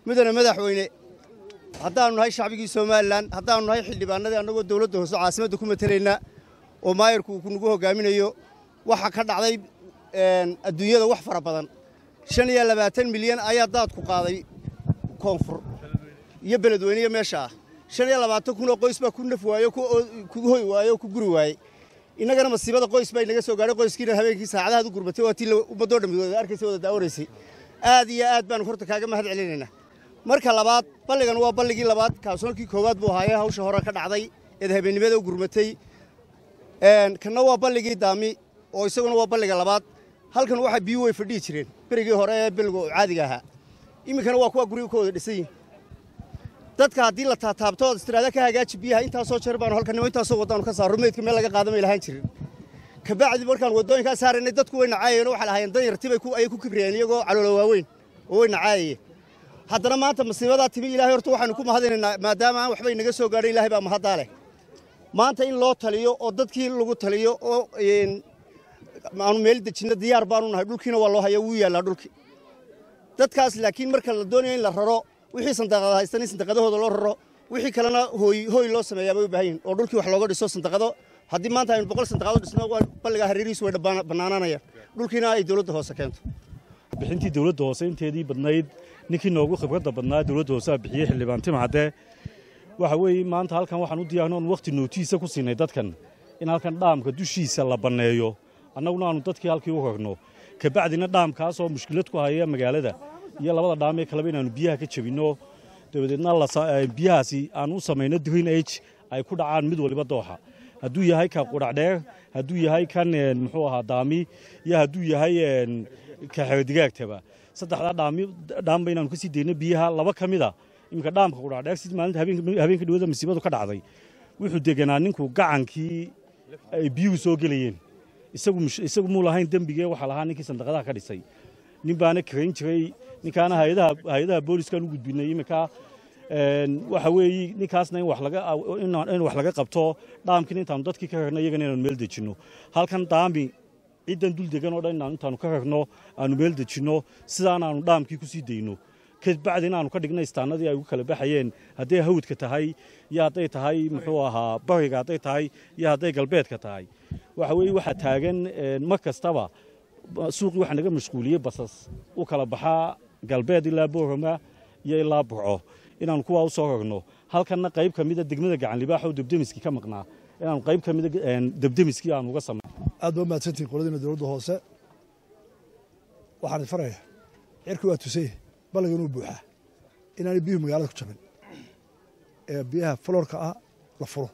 mudane madaxweyne haddaannu nahay shacbigii somalilan haddaannu nahay xildhibaanadii annagoo dawladda hoose caasimadda ku matelaynaa oo maayarku uu nagu hogaaminayo waxaa ka dhacday adduunyada wax fara badan shan iyo labaatan milyan ayaa daadku qaaday koonfur iyo beledweyne iyo meesha ah shan iyo labaatan kunoo qoys baa ku naf waayo ku hoy waayo oo ku guri waayey innagana masiibada qoys baa inaga soo gaadhay qoyskiina habeenkii saacadahaad u gurbatay waa tii ummaddoo dhammi wada arkaysa wada daawanaysay aad iyo aad baanu horta kaaga mahad celinaynaa marka labaad balligan waa balligii labaad kaasoonkii koowaad buu ahaayee hawsha hore ka dhacday eed habeennimada u gurmatay kanna waa balligii daami oo isaguna waa balliga labaad halkan waxaa biyu way fadhihi jireen berigii hore ee billiga caadiga ahaa iminkana waa kuwa guryo ka wada dhisan yihin dadka haddii la taataabto ood istiraada ka hagaaji biyaha intaasoo jeer baanu halkanimo intaasoo waddaanu ka saarro meydka meel laga qaadamay lahaan jirin kabacdi markaan waddooyinkaa saaraynay dadku way nacaayeen oo waxay lahaayeen danyartibay ayay ku kibriyeen iyagoo caloola waaweyn oo way nacaayayeen haddana maanta masiibadaa timi ilaahay horta waxaanu ku mahadinaynaa maadaama aan waxba inaga soo gaadhin ilahay baa mahaddaa leh maanta in loo taliyo oo dadkii lagu taliyo oo aanu meel dejinno diyaar baanu nahay dhulkiina waa loo haya wuu yaallaa dhulki dadkaas laakiin marka la doonayo in la raro wixii sandaqada haystan in sandaqadahooda loo raro wixii kalena hooy hooy loo sameeyaa bay u baahan yihin oo dhulkii wax looga dhiso sandaqado haddii maanta aynu boqol sandaqado dhisno balligaa hareerihiisu way bannaanaanayaan dhulkiina ay dowladda hoose keento bixintii dowladda hoose inteedii badnayd ninkii noogu khibradda badnaa dowladda hoose a bixiyey xildhibaan timcadde waxa weeye maanta halkan waxaan u diyaarno oon wakhti nootiisa ku siinay dadkan in halkan dhaamka dushiisa la banneeyo annaguna aanu dadkii halkii u rarno kabacdina dhaamkaasoo mushkilad ku haya magaalada iyo labada dhaamee kaleba inaannu biyaha ka jebinno dabadeedna biyahaasi aan u samayno green age ay ku dhacaan mid waliba dooxa hadduu yahay ka qudhacdheer hadduu yahay kan muxuu ahaa daami iyo hadduu yahay ka xerodigaagtaba saddexdaa dhaami dhaamba inaanu ka sii dayno biyaha laba ka mida iminka dhaamka qudhacdheer si maalinta habeenka dhawada masiibadu ka dhacday wuxuu deganaa ninku gacankii ay biyuhu soo gelayeen isagu muu lahayn dembigee waxaa lahaa ninkii sandaqadaha ka dhisay nin baana karayn jiray ninkaana hay-adaha booliskaan u gudbinay iminka waxa weeye ninkaasna in wax laga qabto dhaamkiina intaanu dadkii ka rarno iyagana inaanu meel dejinno halkan daami ciddan dul degan oo dhan intaanu ka rarno aanu meel dejinno sidaan aanu dhaamkii ku sii dayno kabacdi inaanu ka dhigna istaanadii ay ugu kala baxayeen hadday hawdka tahay iyo hadday tahay muxuu ahaa bariga hadday tahay iyo hadday galbeedka tahay waxa weeye waxaa taagan mar kastaba suuqii waxaa naga mashquuliyey basas u kala baxaa galbeed ilaa boorama iyo ilaa burco inaanu kuwaa u soo rarno halkanna qayb ka mida degmada gacanlibaax oo debdemiskii ka maqnaa inaanu qayb ka mida debdemiskii aanu uga samay aad baa mahadsantihin qoladiina dowladda hoose waxaan faraya cirki waa tusay balliga inuu buuxaa inaanay biyuhu magaalada ku jabin ee biyaha fuloorka ah la furo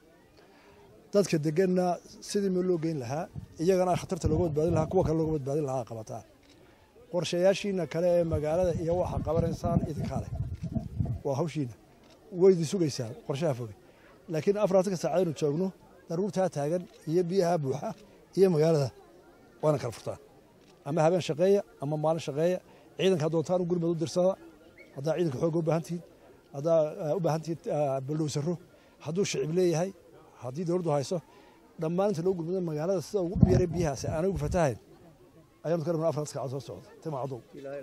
dadka deganna sidii meel loo geyn lahaa iyagana khatarta looga badbaadin lahaa kuwa kale looga badbaadin lahaa qabataa qorshayaashiina kale ee magaalada iyo waxa qabanaysaan idinkaa leh waa hawshiina waydi sugaysaa qorshaha foge laakiin afartanka saacadaynu joogno daruurtaa taagan iyo biyaha buuxa iyo magaalada waana kala furtaan ama habeen shaqeeya ama maalin shaqeeya ciidanka doontaan u gurmad u dirsada haddaa ciidanka xooga u baahan tihiin haddaa u baahan tihiin baldhowsaro hadduu shicib leeyahay haddii dowladdu hayso dhammaan inta loo gurmado magaalada sida ugu yaray biyahaasi aanay ugu fatahayn ayaanu ka rabnaa afartan saacad soo socda tima cadow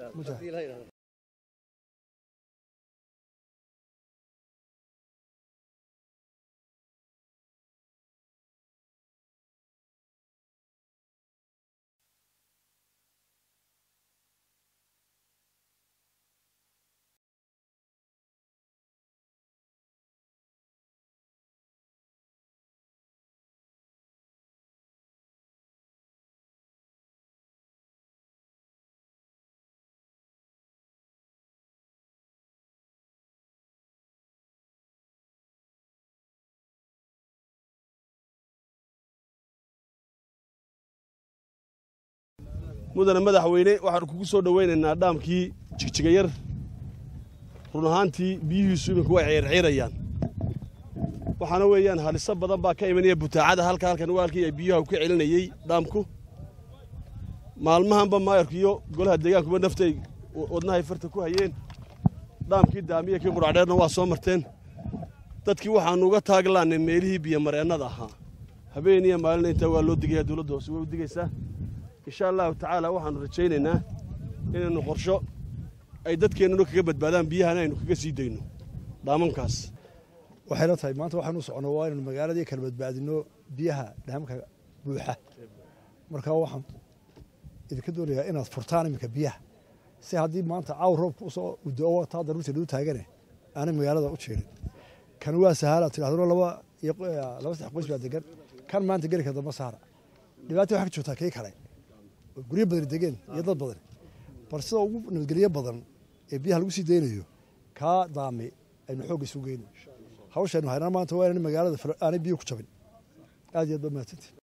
mudane madaxweyne waxaanu kugu soo dhowaynaynaa dhaamkii jigjigayar run ahaantii biyihiisu iminku way ciirciirayaan waxaana weeyaan haliso badan baa ka imanaya butaacada halka halkan waalkii ay biyuha ka celinayey dhaamku maalmahanba maayarku iyo golaha deegaankuba naftay wadnahay farta ku hayeen dhaamkii daamiya kii quracdheerna waa soo marteen dadkii waxaannu uga taaglaannay meelihii biyomareennada ahaa habeen iyo maalina intaa waa loo digaya dowladda hoose way u digaysaa insha allahu tacaala waxaannu rajaynaynaa inaynu qorsho ay dadkeennano kaga badbaadaan biyahana aynu kaga sii dayno dhaamankaas waxay la tahay maanta waxaanu socono waa inaynu magaaladii kala badbaadino biyaha dhaamka buuxa markaa waxaan idinka doonayaa inaad furtaan iminka biyaha si haddii maanta caaw roobka usoo udo taa daruurta lagu taagane aanay magaalada u jirin kan waa sahaala tidhahdano laba iyo laba saddex qoys baa degan kan maanta geli ka damba saara dhibaata waxaa ka joogtaa kii kale oo guryo badan degeen iyo dad badan bal sida ugu nabadgelyo badan ee biyaha lagu sii daynayo kaa daami aynu xoogga isu geyno hawshaynu haynaa maanta waa inaan magaalada aanay biyo ku jabin aad iyo aad ba mahadsantii